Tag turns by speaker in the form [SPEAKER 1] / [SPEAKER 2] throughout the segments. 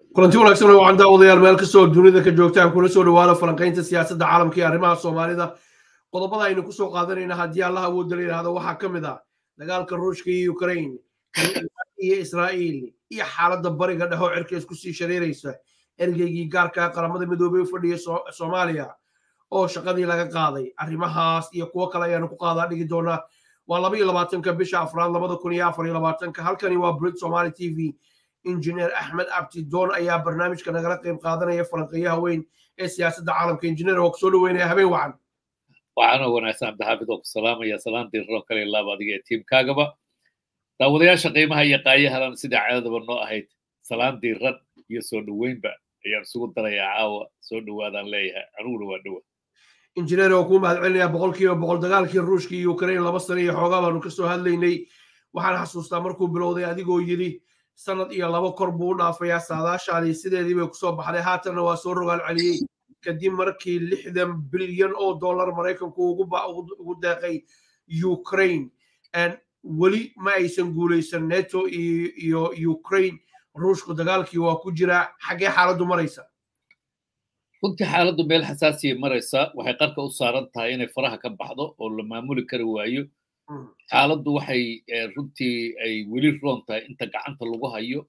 [SPEAKER 1] kulanti wanaagsan oo wacan daawadayaal meel kastoo dunida ka joogtaan kuna soo dhawaada falanqaynta siyaasadda caalamka iyo arrimaha soomaalida qodobada aynu kusoo qaadanayna haddii allah awoodda la yidhaahdo waxaa ka mid ah dagaalka ruushka iyo ukraine iyo israa'iil iyo xaaladda bariga dhexoo cirka isku sii shareeraysa ergeygii gaarka qaramada midoobey u fadhiya soomaaliya oo shaqadii laga qaaday arrimahaas iyo kuwo kale ayaanu ku qaadaa dhigi doonaa waa laba iyo labaatanka bisha afraad labada kun iyo afar iyo labaatanka halkani waa brit somali t v injineer axmed abtidoon ayaa barnaamijka nagala qayb qaadanaya falanqeeyaha weyn ee siyaasadda caalamka injineer oo kusoo dhaweynaya habeen wacan
[SPEAKER 2] waxaana wanaagsan cabdixaafid oo ku salaamaya salaan diirro kale laaba adiga ee tiimkaagaba daawadayaasha qiimaha iyo qaayahalan sidai caadadaba noo ahayd salaan diirran iyo soo dhoweynba ayaan isugu darayaa caawa soo dhowaadaan leeyahay aniguna waa dhowa
[SPEAKER 1] injineer oo kuu mahad celinayaa boqolkiiba boqol dagaalkii ruushka iyo ukraine laba sano iyo xoogaa baanu ka soo hadlaynay waxaan xasuustaa markuu bilowday adigoo yidhi sanad iyo laba kor buu u dhaafayaa saadaashaadii sideedii bay kusoo baxday haatanna waa soo rogaal celiyey kadib markii lixdan bilyan oo dollar maraykanku ugu deeqay ukraine weli ma aysan guulaysan neto iyo ukraine ruushku dagaalkii waa ku jiraa xaggee xaaladdu maraysa
[SPEAKER 2] runtii xaaladdu meel xasaasiya maraysa waxay qarka u saaran tahay inay faraha ka baxdo oo la maamuli kari waayo xaaladdu waxay runtii ay weli roon tahay inta gacanta lagu hayo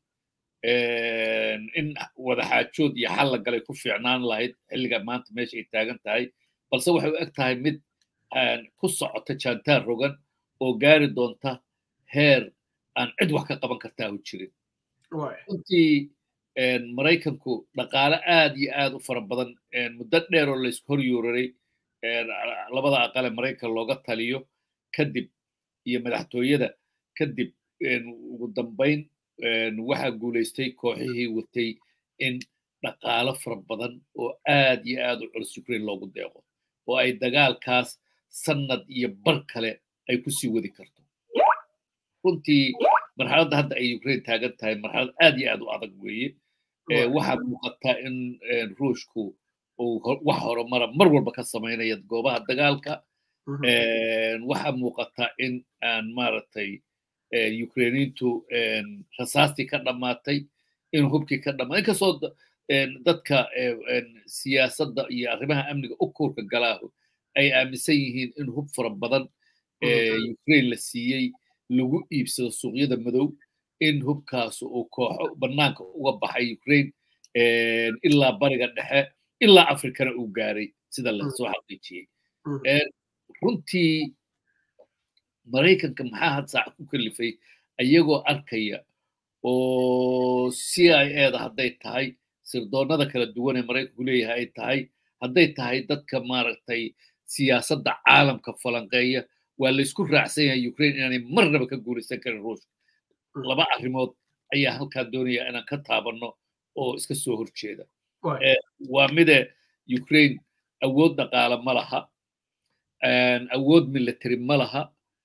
[SPEAKER 2] in wadaxaajood iyo xal la galay ku fiicnaan lahayd xilliga maanta meesha ay taagan tahay balse waxay u eg tahay mid ku socota jaantaan rogan oo gaari doonta heer aan cid wax ka qaban kartaa u jirin runtii maraykanku dhaqaale aad iyo aad u fara badan muddo dheer oo laysku hor yuuraray labada aqale maraykan looga taliyo kadib iyo madaxtooyada kadib ugu dambayn waxaa guulaystay kooxihii watay in dhaqaalo fara badan oo aad iyo aad u culus ukraine loogu deeqo oo ay dagaalkaas sannad iyo bar kale ay ku sii wadi karto runtii marxaladda hadda ay ukraine taagan tahay marxalad aad iyo aad u adag weeye waxaa muuqataa in ruushku uu wax horumara mar walba ka samaynaya goobaha dagaalka waxaa muuqataa in aan maaragtay ukrainiintu rasaastii ka dhammaatay in hubkii ka dhammaatay inkastoo dadka siyaasadda iyo arrimaha amniga u kuurka galaahu ay aaminsan yihiin in hub fara badan ukraine la siiyey lagu iibsado suuqyada madow in hubkaas uu kooxo bannaanka uga baxay ukraine ilaa bariga dhexe ilaa afrikana uu gaaray sida lasoo xaqiijiyey runtii maraykanka maxaa had saac ku kalifay ayagoo arkaya oo c i eda hadday tahay sirdoonnada kala duwan ee maraykanku leeyahay ay tahay hadday tahay dadka maaragtay siyaasadda caalamka falanqeeya waa laysku raacsan yahay ukraine inaanay marnaba ka guulaysan karin ruushka laba arrimood ayaa halkaa doonaya inaan ka taabanno oo iska soo horjeeda waa mide ukraine awood dhaqaale ma laha awood military ma laha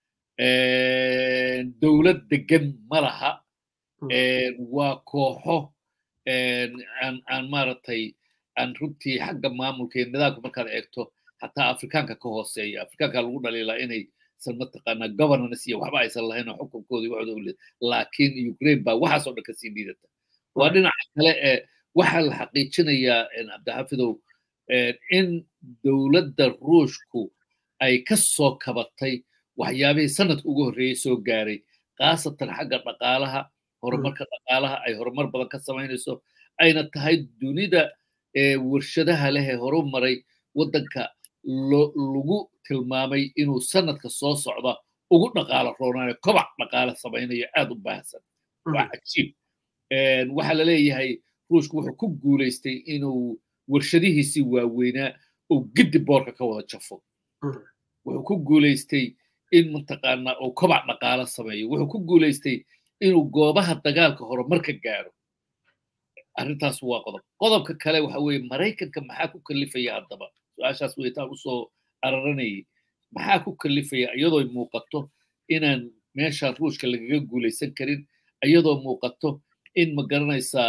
[SPEAKER 2] dowlad degan ma laha waa kooxo aan maaragtay aan runtii xagga maamulka iyo nidaamka markaad eegto xataa afrikaanka ka hooseeya afrikaanka lagu dhaliilaa inay san mataqaanaa governance iyo waxba aysan lahayn oo xukunkoodii waxooda u leed laakiin ukraine baa waxaas oo dhan kasii liidata waa dhinaca kale ee waxaa la xaqiijinayaa cabdixafidow in dowladda ruushku ay ka soo kabatay waxyaabihii sanadka ugu horreeyey soo gaaray khaasatan xagga dhaqaalaha horumarka dhaqaalaha ay horumar badan ka samaynayso ayna tahay dunida warshadaha leh ee horu maray waddanka lagu tilmaamay inuu sanadka soo socda ugu dhaqaalo roonayo kobac dhaqaale samaynayo aad u baahsan waa cajiib waxaa la leeyahay ruushku wuxuu ku guulaystay inuu warshadihiisii waaweynaa uu giddi boorka ka wada jafo wuxuu ku guulaystay in mataqaanaa uu kobac dhaqaalo sameeyo wuxuu ku guulaystay inuu goobaha dagaalka horumarka gaaro arrintaas waa qodob qodobka kale waxa weeye maraykanka maxaa ku kalifaya haddaba su-aashaas weytaan usoo araranayay maxaa ku kalifaya iyadoo muuqato inaan meesha ruushka lagaga guulaysan karin iyadoo muuqato in ma garanaysaa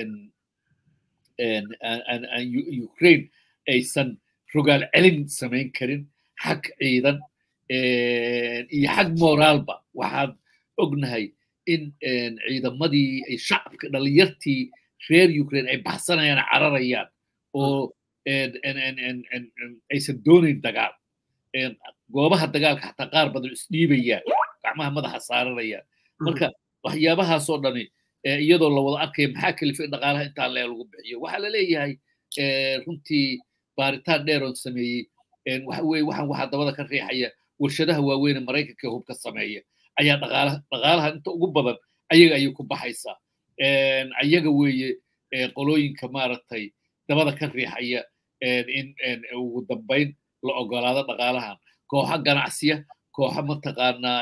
[SPEAKER 2] ukraine aysan rogaal celin samayn karin xag ciidan iyo xag moraalba waxaad ognahay in ciidamadii shacabka dhalinyartii reer ukraine ay baxsanayaan cararayaan oo aysan doonayn dagaal goobaha dagaalka xataa qaar badan isdhiibayaan gacmaha madaxa saaranayaan marka waxyaabahaasoo dhani iyadoo la wada arkaya maxaa kalifay in dhaqaalaha intaa lee lagu bixiyo waxaa la leeyahay runtii baaritaan dheeroon sameeyey waxa weye waxaan waxaa dabada ka riixaya warshadaha waaweyn ee maraykanka hubka sameeya ayaa dhaqaalaha dhaqaalaha inta ugu badan ayaga ayay ku baxaysaa ayaga weeye qolooyinka maaragtay dabada ka riixaya in ugu dambayn la ogolaado dhaqaalahan kooxa ganacsiya kooxa mataqaanaa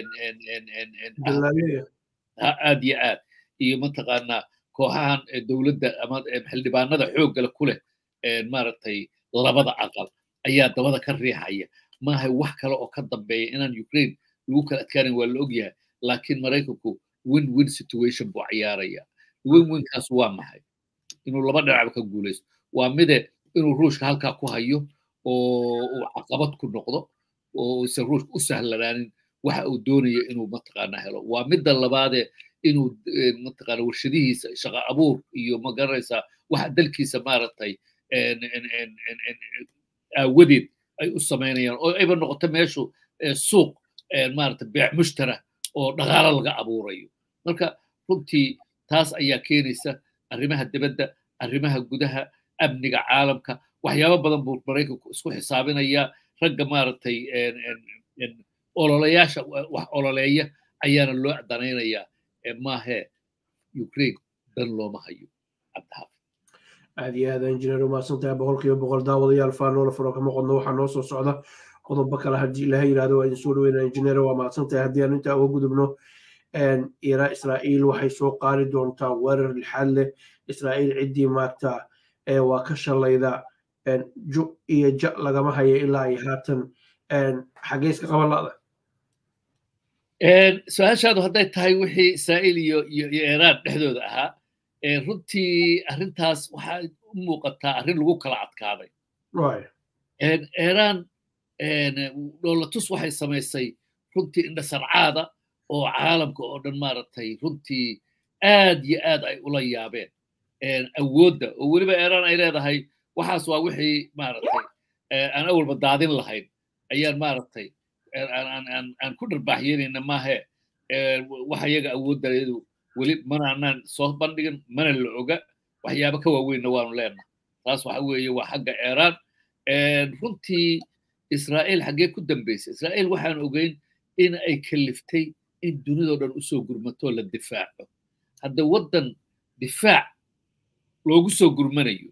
[SPEAKER 2] aad iyo aad iyo mataqaanaa kooxahan dowladda ama xildhibaanada xooggale ku leh maaragtay labada aqal ayaa dabada ka riixaya maaha wax kale oo ka dambeeya inaan ukraine lagu kala adkaanan waa la ogyahay laakiin maraykanku win win situation buu ciyaaraya win winkaas waa maxay inuu laba dhinacba ka guulaysto waa mide inuu ruushka halkaa ku hayo oo uu caqabad ku noqdo oo isan ruushka u sahlanaanin waxa uu doonayo inuu mataqaana helo waa midda labaadee inuu mataqaana warshadihiisa shaqo abuur iyo magaranaysaa waxa dalkiisa maaragtay aawadeed ay u samaynayaan oo ayba noqoto meeshu suuq maaragtay beec mushtara oo dhaqaalo laga abuurayo marka runtii taas ayaa keenaysa arrimaha dibadda arrimaha gudaha amniga caalamka waxyaabo badan buu maraykanku isku xisaabinayaa ragga maaragtay ololayaasha wax ololeeya ayaana loo danaynayaa maahe ukraine dan looma hayo cabdixaafid
[SPEAKER 1] aad iyo aad injineer umahadsantahay boqolkiiba boqol daawadayaal faanoola furo kama qodno waxaa noo soo socda qodobo kale haddii ilaha yidhahdo waa idin soo dhaweynaa injineer waa mahadsantahay haddii aan intaa uga gudubno ira israa'iil waxay soo qaadi doontaa weerar lixaad leh israa'iil ciddii maagta waa ka shalayda ju iyo ja lagama hayo ilaa ay haatan xaggee iska qaban la'da
[SPEAKER 2] su-aashaadu hadday tahay wixii israa'iil iyo iyo iiraan dhexdooda ahaa runtii arrintaas waxaa u muuqataa arrin lagu kala adkaaday iiraan dhoolatus waxay samaysay runtii indhasarcaada oo caalamka oo dhan maaragtay runtii aad iyo aad ay ula yaabeen awoodda oo weliba iiraan ay leedahay waxaas waa wixii maaragtay aan awalba daadin lahayn ayaan maaragtay aan ku dharbaaxyeynayna maahe waxa iyaga awooddaeedu weli mana anaan soo bandhigin mana la oga waxyaaba ka waaweynna waanu leenahay taas waxa weeye waa xagga iiraan runtii israa'iil xaggee ku dambaysay israa'iil waxaan ogeyn in ay kaliftay in dunidao dhan usoo gurmatoo la difaaco hadda waddan difaac loogu soo gurmanayo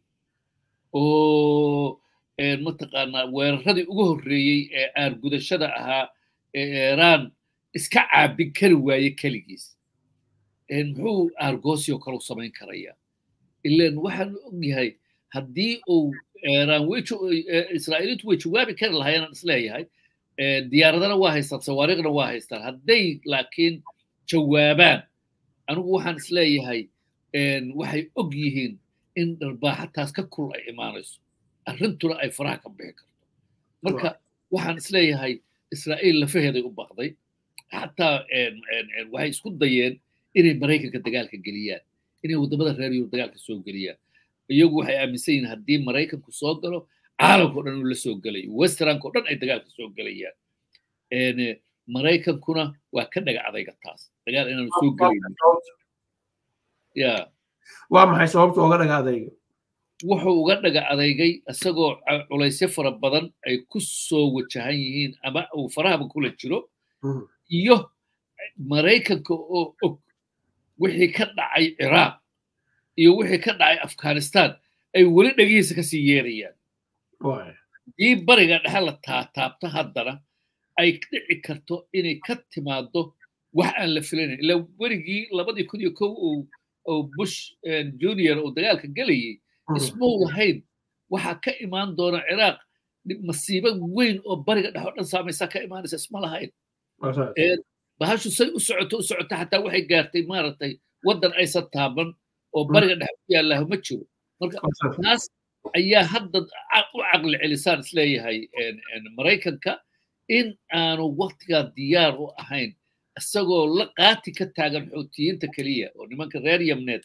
[SPEAKER 2] oo mataqaanaa weeraradii ugu horreeyey ee aargudashada ahaa ee iiraan iska caabin kari waaye keligiis muxuu aargoosio kale u samayn karayaa ilan waxaan ogyahay haddii uu iiraan israa'iiliintu way jawaabi kari lahaayeen aan isleeyahay diyaaradana waa haystaan sawaariiqna waa haystaan hadday laakiin jawaabaan anigu waxaan isleeyahay waxay og yihiin in dharbaaxataas ka kul ay imaanayso arrintuna ay faraha ka bixi karto marka waxaan isleeyahay israa'iil lafaheeday u baqday xataa waxay isku dayeen inay maraykanka dagaalka geliyaan inay waddamada reer yurub dagaalka soo geliyaan iyagu waxay aaminsan yihiin haddii maraykanku soo galo caalamka o dhan uu la soo gelayo westernka o dhan ay dagaalka soo gelayaan maraykankuna waa ka dhaga adayga taas dagaal inaanu soo gelaynin ya
[SPEAKER 1] waa maxay sababta uga dhaga adayga
[SPEAKER 2] wuxuu uga dhaga adeygay isagoo culaysyo fara badan ay ku soo wajahan yihiin ama uu farahaba kula jiro iyo maraykanka oo og wixii ka dhacay ciraaq iyo wixii ka dhacay afghanistan ay weli dhegihiisa kasii yeerayaan haddii bariga dhexe la taataabto haddana ay dhici karto inay ka timaado wax aan la filanayn ilaa werigii labadii kun iyo kow oo bush junior uu dagaalka gelayay ismuu lahayn waxaa ka imaan doona ciraaq masiibo weyn oo bariga dhexe oo dhan saamaysaa ka imaanaysa isma lahayn bahashu say u socoto u socoto xataa waxay gaartay maaragtay waddan aysan taaban oo bariga dhexe ku yaallaha ma jiro marka taas ayaa hadda u caqli celisaan isleeyahay maraykanka in aanu waktigaa diyaar u ahayn isagoo la qaati ka taagan xoutiyiinta keliya oo nimanka reer yamneed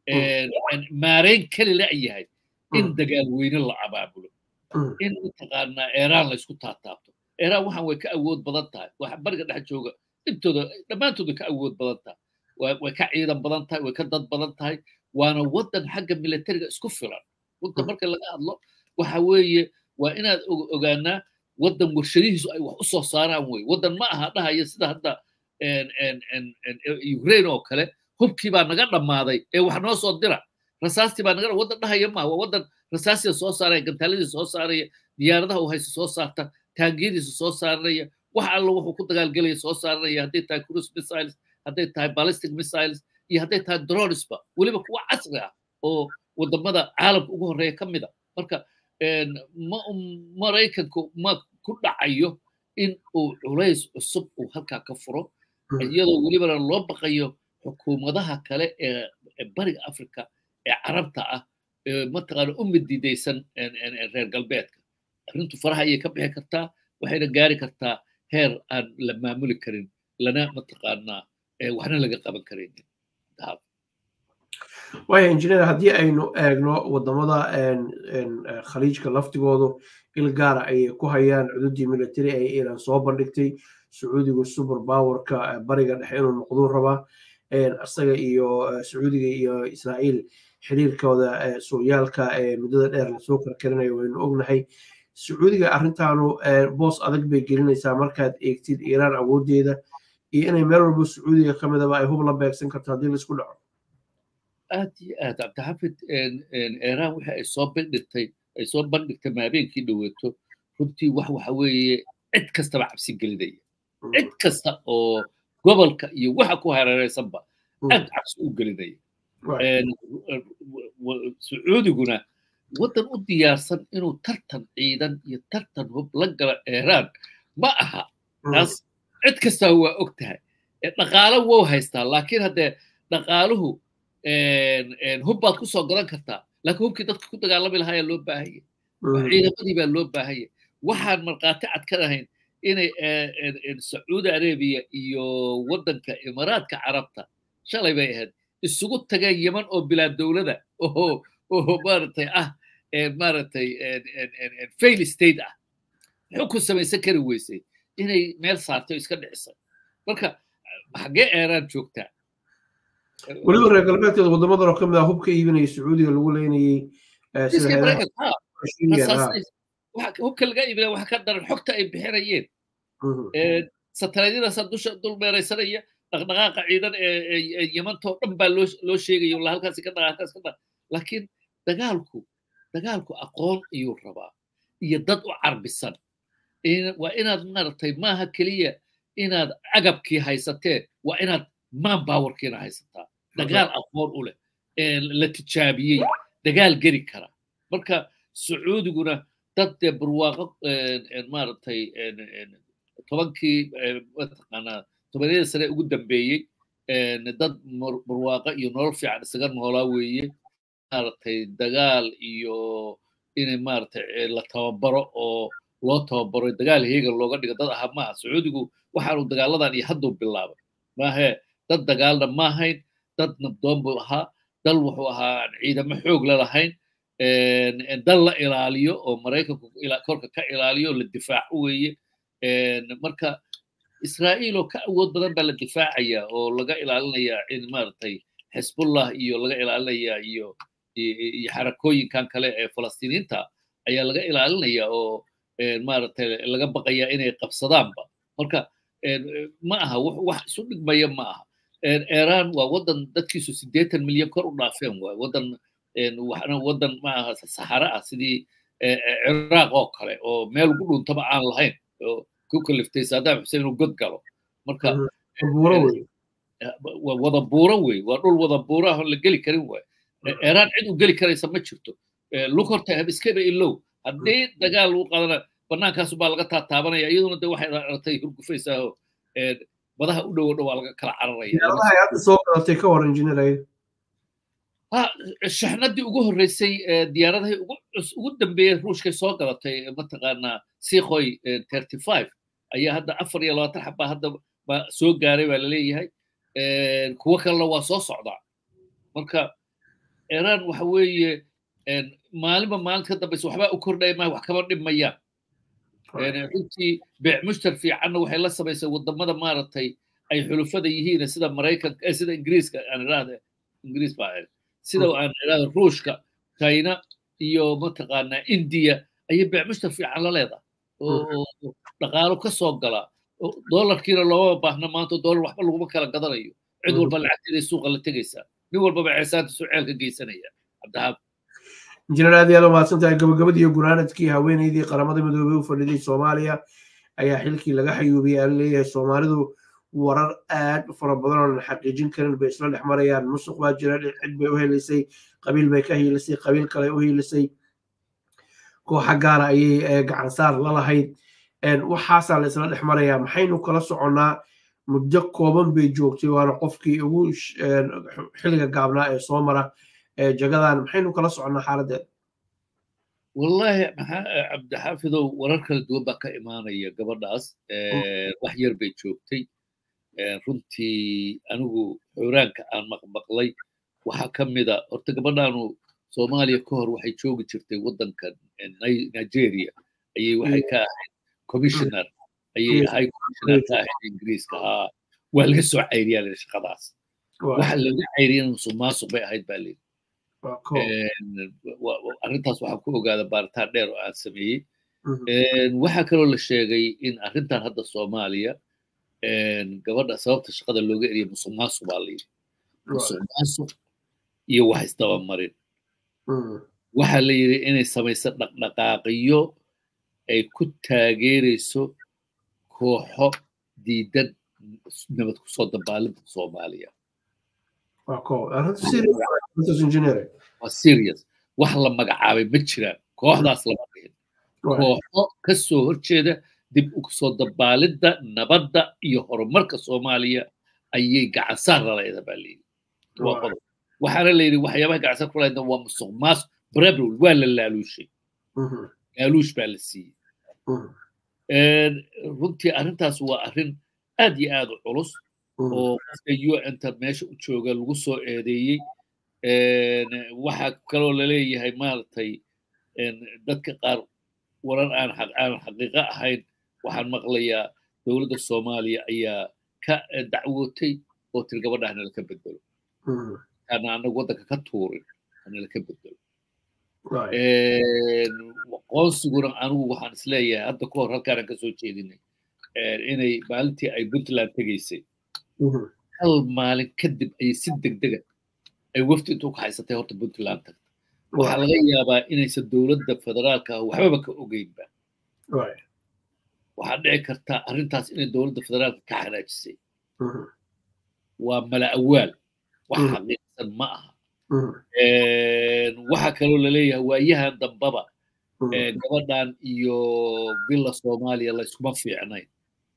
[SPEAKER 2] maareyn keli la yahay in dagaal weyne la abaabulo in mataqaanaa eeraan laysku taataabto eeraan waxaan way ka awood badan tahay waxa bariga dhex jooga intooda dhammaantooda ka awood badan tahay way ka ciidan badan tahay way ka dad badan tahay waana waddan xagga militariga isku filan runta marka laga hadlo waxa weeye waa inaad ogaanaa waddan warshadihiisu ay wax u soo saaraan wey waddan ma aha dhahaya sida hadda ukraine oo kale hubkii baa naga dhammaaday ee wax noo soo dira rasaastii baa naga waddan dhahaya maaha waa waddan rasaasida soo saaraya gantaaladiisa soo saaraya diyaaradaha uu haysta soo saarta taangiyadiisa soo saaraya wax alla wuxuu ku dagaalgelaya soo saaranaya hadday tahay cruise missiles hadday tahay ballistic missiles iyo hadday tahay dronesba weliba kuwa casri ah oo wadamada caalamka ugu horreeya ka mid a marka maraykanku ma ku dhacayo in uu culays cusub uu halkaa ka furo iyadoo welibana loo baqayo xukuumadaha kale ee bariga africa ee carabta ah mataqaana u mididaysan reer galbeedka arrintu faraha ayay ka bixi kartaa waxayna gaari kartaa heer aan la maamuli karin lana mataqaanaa waxna laga qaban karaynin
[SPEAKER 1] waya injineer haddii aynu eegno wadamada khaliijka laftigoodu il gaara ayay ku hayaan cududii military ay iran soo bandhigtay sacuudiga super powerka bariga dhexe inuu noqduu rabaa isaga iyo sacuudiga iyo israa'iil xiriirkooda sooyaalka ee muddada dheer lasoo karkarinayo waynu ognahay sacuudiga arrintaanu boos adag bay gelinaysaa markaad eegtid iiraan awooddeeda iyo inay meel walba sacuudiga ka midaba ay hub la beegsan karto haddii laisku dhaco
[SPEAKER 2] aad iyo aad cabdixafid iiraan waxa ay soo bandhigtay ay soo bandhigtay maabeenkii dhoweeto runtii wax waxa weeye cid kastaba cabsi gelinaya cid kasta oo gobolka iyo waxa ku hareeraysanba aad cabsi u gelinaya sacuudiguna waddan u diyaarsan inuu tartan ciidan iyo tartan hub la galo iiraan ma aha taas cid kastaa waa og tahay dhaqaalo wou haystaa laakiin haddee dhaqaaluhu hub baad ku soo gadan kartaa laakiin hubkii dadka ku dagaalami lahaa ayaa loo baahanya ciidamadii baa loo baahanya waxaan markhaati cad ka ahayn inay sacuudi arabiya iyo waddanka imaaraadka carabta shalay bay ahayd isugu tageen yeman oo bilaa dowlada oo oo maaragtay ah maaragtay fail state ah xukun samaysan kari weysay inay meel saarto iska dhicisay marka xaggee eeraan joogtaa
[SPEAKER 1] weliba reer galbeedkeeda wadamadan oo ka mid ah hubka iibinaya sacuudiga lagu leynayey
[SPEAKER 2] hubka laga iibinaya waxa ka daran xogta ay bixinayeen satellaydyadaasa dusha dul meeraysanaya dhaqdhaqaaqa ciidan ee yamantoo dhan baa loo sheegaya la halkaasi ka dhaqa halkaas ka dhaqa laakiin dagaalku dagaalku aqoon ayuu rabaa iyo dad u carbisan waa inaad maaragtay maaha keliya inaad agabkii haysatee waa inaad man powerkiina haysataa dagaal aqoon u leh la tijaabiyey dagaal geli kara marka sacuudiguna dad dee barwaaqo maaragtay tobankii mataqaanaa tobaniyada sane ugu dambeeyey dad barwaaqo iyo nolol fiican isaga noolaa weeye maaragtay dagaal iyo inay maaragtay la tababaro oo loo tababaro dagaal heegan looga dhigo dad aha maaha sacuudigu waxaanu dagaaladan iyo hadduu bilaabay maahe dad dagaalna ma ahayn dad nabdoon buu ahaa dal wuxuu ahaa aan ciidamo xoog la lahayn dal la ilaaliyo oo maraykanku korka ka ilaaliyo la difaaco weeye marka israa'iil oo ka awood badan baa la difaacaya oo laga ilaalinaya in maaragtay xisbullah iyo laga ilaalinaya iyo iyo xarakooyinkan kale ee falastiiniinta ayaa laga ilaalinaya oo maaragtay laga baqaya inay qabsadaanba marka ma aha wax isu dhigmaya ma aha iran waa waddan dadkiisu siddeetan milyan kor u dhaafeen waay waddan waxna waddan ma aha saxara ah sidii ciraaq oo kale oo meel ugu dhuntaba aan lahayn oo ku kaliftay saddam xuseen inuu god galo marka wada buuro wey waa dhul wada buuro ah la geli karin waay iran cid u geli karaysa ma jirto lug horta habiskeba ilow haddii dagaal lagu qaadana bannaankaasu baa laga taataabanaya iyaduna de waxay aragtay hurgufaysaao badaha u dhowo dhow waa laga kala cararaya
[SPEAKER 1] soo gadatay ka hor injineer
[SPEAKER 2] shaxnadii ugu horreysay diyaaradahay ugu dambeeyey ruushkay soo gadatay mataqaanaa sikhoy thirty five ayaa hadda afar iyo labaatan xabaa hadda soo gaaray baa laleeyahay kuwo kalena waa soo socdaa marka iran waxa weeye maalinba maalinta ka dambaysa waxbaa u kordhaya maaha wax kama dhimayaan runtii beec mushtar fiicanna waxay la samaysay wadamada maaragtay ay xulufada yihiin sida maraykanka sida ingiriiska aan idhaahda ingiriis baa sida aan idhaahda ruushka china iyo mataqaanaa india ayay beec mushtar fiican la leedahay oo dhaqaalo ka soo gala dollarkiina looma baahna maanta dollar waxba laguma kala gadanayo cid walba lacagteeday suuqa la tegaysaa nin walbaba ceesaanta suceelka geysanaya cabdihaab
[SPEAKER 1] injineer aad yaad umahadsan tahay gabagabadii iyo gunaanadkii haweeneydii qaramada midoobey u fadhiday soomaaliya ayaa xilkii laga xayuubiyay aan leeyahay soomaalidu warar aad u fara badan oo aan xaqiijin karin bay isla dhex marayaan musuq baa jira cid bay u helisay qabiil bay ka hiilisay qabiil kale u hiilisay kooxa gaara ayay gacansaar la lahayd waxaasaa la isla dhex marayaa maxaynu kala soconnaa muddo kooban bay joogtay waana qofkii ugu xilliga gaabnaa ee soo mara jagadan maxaynu kala soconnaa xaaladeeda
[SPEAKER 2] wallahi cabdixaafidow warar kala duwan baa ka imaanaya gabadhaas wax yar bay joogtay runtii anigu xuraanka aan maqmaqlay waxaa ka mida horta gabadhaanu soomaaliya ka hor waxay joogi jirtay waddanka nigeria ayay waxay ka ahayd commissioner ayay ahayd commissioner ka ahayd ingiriiska haa waa laga soo cayriyaa lii shaqadaas waxa laga cayriyana musuq maasuq bay ahayd baa lii arrintaas waxaan ku ogaada baaritaan dheer oo aan sameeyey waxaa kaloo la sheegay in arrintan hadda soomaaliya gabadha sababta shaqada looga eriya musuq maasuq baa la yidhi musuq maasuq iyo wax isdabamarin waxaa la yidhi inay samayso dhaqdhaqaaqiyo ay ku taageerayso kooxo diidan nabad kusoo dabaalinta soomaaliya waa serious wax la magacaabay ma jiraan kooxdaas lama dhihin kooxo ka soo horjeeda dib ukusoo dabaalidda nabadda iyo horumarka soomaaliya ayay gacansaar laleeda baa layidhi waa qodob waxaana la yidhi waxyaabaha gacansaar ku lahaydna waa musuq maas brabl waa la laaluushay laaluush baa la siiyey runtii arrintaas waa arrin aad iyo aad u culus oo qofka un-ta meesha u jooga lagu soo eedeeyey waxaa kaloo laleeyahay maaragtay dadka qaar warar aan aan xaqiiqo ahayn waxaan maqlayaa dowladda soomaaliya ayaa ka dacwootay oo tiri gabadhaha nalaka bedelo kaana anagu waddanka ka tuurin nalaka bedelo qoonsiguna anigu waxaan isleeyahay hadda ka hor halkaanaan kasoo jeedinay inay maalintii ay puntland tegaysay hal maalin kadib ayay si degdega ay wafdi intuu ka haysatay horta puntland tagta waxaa laga yaabaa inaysan dowladda federaalka waxbaba ka ogeynba waxaa dhici karta arrintaas inay dowladda federaalka ka xanaajisay waa mala awaal wax xaqiiqsan ma aha waxaa kaloo laleeyahay waayahan dambaba gabadhan iyo villa soomaaliya layskuma fiicnayn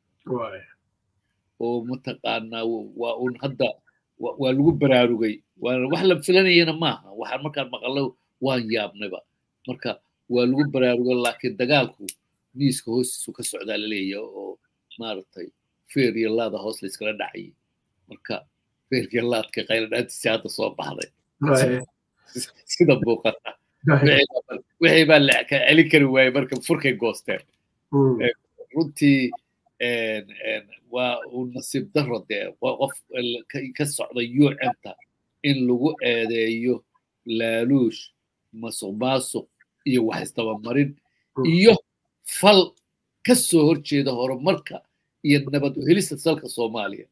[SPEAKER 2] oo mataqaanaa waa un hadda waa lagu baraarugay wax la filanayana maaha waxaan markaan maqallo waan yaabnayba marka waa lagu baraarugo laakiin dagaalku miiska hoostiisu ka socdaa laleeyahay oo maaragtay feer iyo laada hoos layskala dhacayay marka feer iyo laadka qayladhaantiisi hadda soo baxday sida muuqata wixii baa la celin kari waayey marka furkay goosteen runtii waa uu nasiib daro dee qof ka socda un-ta in lagu eedeeyo laaluush masuq maasuq iyo wax isdabamarin iyo fal ka soo horjeeda horumarka iyo nabad u helista salka soomaaliya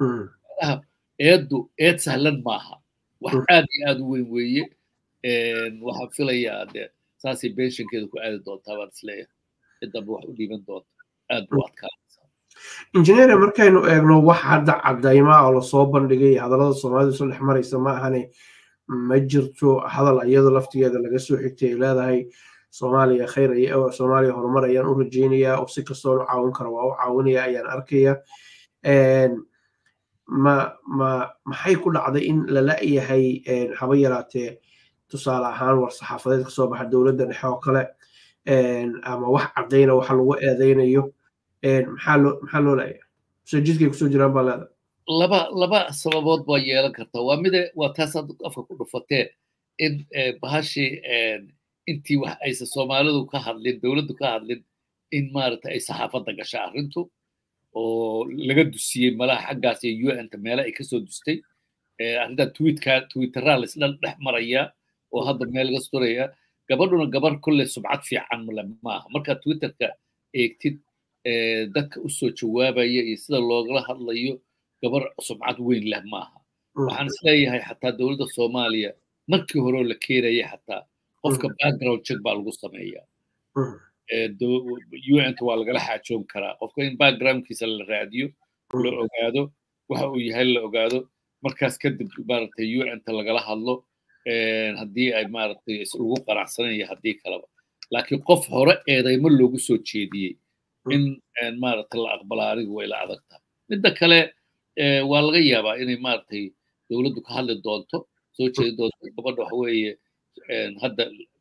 [SPEAKER 2] eeddu eed sahlan maaha wax aad iyo aad u weyn weeye waxaan filayaa de saasay benshankeeda ku aadi doontaa baan isleeyahay ciddaba wax u dhiiban doonta aad buu adkaanaysaa
[SPEAKER 1] injineer markaynu eegno wax hadda cadaymaa oo lasoo bandhigay hadallada soomaalidu soo dhex maraysa ma ahane ma jirto hadal iyadoo laftigeeda laga soo xigtay ay leedahay soomaaliya khayr soomaaliya horumar ayaan u rajaynayaa oo si kastoo u caawin karo waa u caawinaya ayaan arkaya ma ma maxay ku dhacday in lala yahay haba yaraatee tusaale ahaan war saxaafadeed ka soo baxa dowladda dhexe oo kale ama wax caddayna waxa lagu eedaynayo maxaa loo maxaa loo leeyahay soo jidkay kusoo jiraan baa leeda
[SPEAKER 2] laba laba sababood baa yeelan karta waa mide waa taas aad afka ku dhufatee in bahashii intii wax aysan soomaalidu ka hadlin dowladdu ka hadlin in maaragtay ay saxaafadda gasha arrintu oo laga dusiyey malaha xaggaas iyo un-ta meele ay kasoo dustay arrintaa tweetka twitteraa laisdhan dhex marayaa oo hadda meel laga sturaya gabadhuna gabar kolle subcad fiican male maaha markaa twitterka eegtid dadka usoo jawaabaya iyo sida loogala hadlayo gabar subcad weyn leh maaha waxaan isleeyahay xataa dowladda soomaaliya markii horeo la keenaya xataa qofka background check baa lagu sameeyaa un-ta waa lagala xaajoon karaa qofka in backgroundkiisa la raadiyo la ogaado waxa uu yahay la ogaado markaas kadib maaragtay un-ta lagala hadlo haddii ay maaragtay lagu qanacsanaya haddii kaleba laakiin qof hore eedaymo loogu soo jeediyey in maaragtay la aqbala anigu way la adag tahay midda kale waa laga yaabaa inay maaragtay dowladdu ka hadli doonto soo jeedi doonto gabadha waxa weeye hadda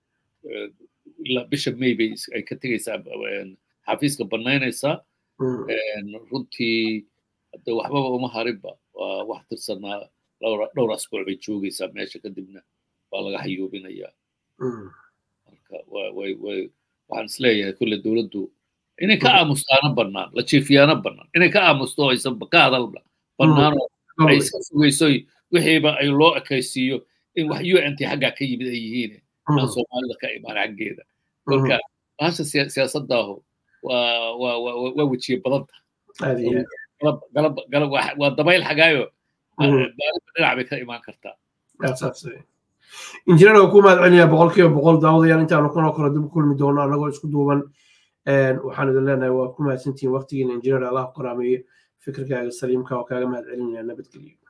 [SPEAKER 2] bisha may bay ay ka tegaysaa xafiiska banaynaysaa runtii hadde waxbaba uma harinba waa wax tirsanaa dhowr asbuuc bay joogaysaa meesha kadibna waa laga hayuubinayaa marka way way waxaan isleeyahay kulle dowladdu inay ka aamustaana bannaan la jiifiyaana bannaan inay ka aamusto aysan ka hadal bannaan oo ay iska sugayso wixiiba ay loo ekaysiiyo in wax un t xaggaa ka yimid ay yihiin aan soomaalida ka imaan xaggeeda marka bahasha siyaasadaahu waa waa waa wejiye badanta waa dabayl xagaayo dhinac bay ka imaan kartaa
[SPEAKER 1] injineer waa ku mahad celinayaa boqolkiiba boqol daawadayaal intaanu kanoo kale dib u kulmi doono annagoo isku duuban waxaan idin leenahay waa ku mahadsantihiin waqtigiina injineer allah qoraameeye fikirkaaga saliimka oo kaaga mahad celinaya nabadgelyo